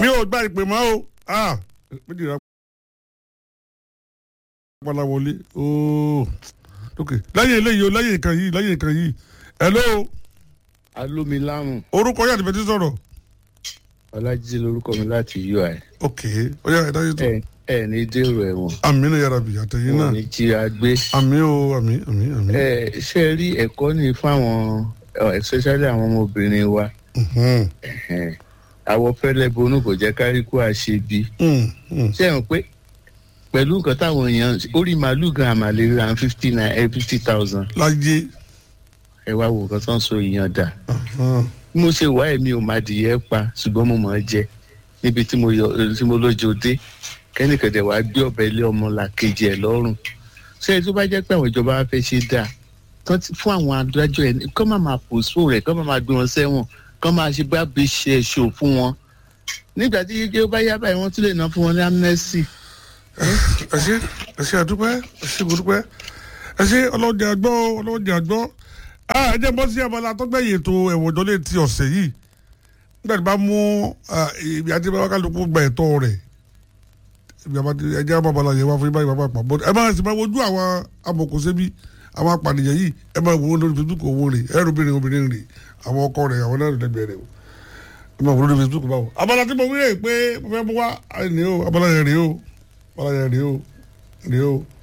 mi ò gba ìpè mọ́ o ah méjì rà padà wọlé ooo ok lẹ́yìn eléyìí o lẹ́yìn ìkan yìí lẹ́yìn ìkan yìí hello alómiláhùn orúkọ yàtọ̀ bẹ́ẹ̀ ti sọ̀rọ̀ ọlájídé lorúkọ mi láti ui ok ó yà ẹ̀dá yìí tó ẹ ẹ ní dèrò ẹ̀wọ̀n àmì náà yàrá bì àtẹ̀yìn náà wọn ní jí agbé àmì o àmì àmì àmì. ẹ ṣe rí ẹ̀kọ́ ní fáwọn ẹ, especially àwọn ọmọbìnrin wa Mhm. ẹ̀hẹ̀n. àwọ̀ fẹ́lẹ́ bonú kò jẹ́ káríkó àṣebi Mm, mm. ṣé ẹ̀ ń pé pẹ̀lú nǹkan táwọn èèyàn orí màálù gan àmàlè ra fifty nine fifty thousand láyé ẹ wá wo nǹkan tó ń so èèyàn dà Ahán. bí mo ṣe wá ẹ̀mí ò máa dìyẹ pa ṣùgbọ́n mo mọ̀ ọ́ jẹ níbi tí mo yọ tí mo lójó dé kẹ́nìkẹ̀dẹ̀ wàá gbé ọ̀bẹ ilé ọmọ là kejì ẹ̀ lọ́rùn ṣé ẹ tó bá jẹ́ pé àwọn ìjọba wa fẹ́ ṣe dáa kán ti- fún àwọn adájọ́ ẹ̀ kán má máa pòṣó rẹ̀ kán má máa gbé wọn sẹ́wọ̀n kán máa ṣe bá bí ṣe ṣò fún wọn nígbà tí yíyí ó bá yá báyìí wọ́n tún lè ná fún wọn ní amnesty ẹ ṣe ẹ ṣe àdúpẹ́ ẹ ṣe gbọdúpẹ́ ẹ ṣe ọlọ́jà àgbọ́ ọlọ́jà àgbọ́ ẹ jẹ́ bọ́ sí abala tọ́gbẹ̀yìn ètò ẹ̀wọ̀n ìjọlé ti ọ̀sẹ̀ yìí nígbà tí bá mú ah, ibi àti bá kálukú gba ẹ̀tọ́ rẹ̀ ibi àbá ẹ jẹ́ àbá abala yẹn wá fún ibà ìbá pàpà bọ́ ẹ máa sì máa wojú àwọn amòkòsẹ́bí àwọn apànìyàn yìí ẹ máa wò ó lórí Facebook owó rẹ̀ ẹ̀rọ obìnrin obìnrin rẹ̀ àwọn ọkọ rẹ̀ àwọn náà lẹ́gbẹ̀ẹ́ rẹ̀ o ẹ máa wò ó lórí Facebook báwo abala tí mo wí rè pé mo fẹ́ mú wá ẹ ní o abala yẹn rè o abala yẹn rè o rè o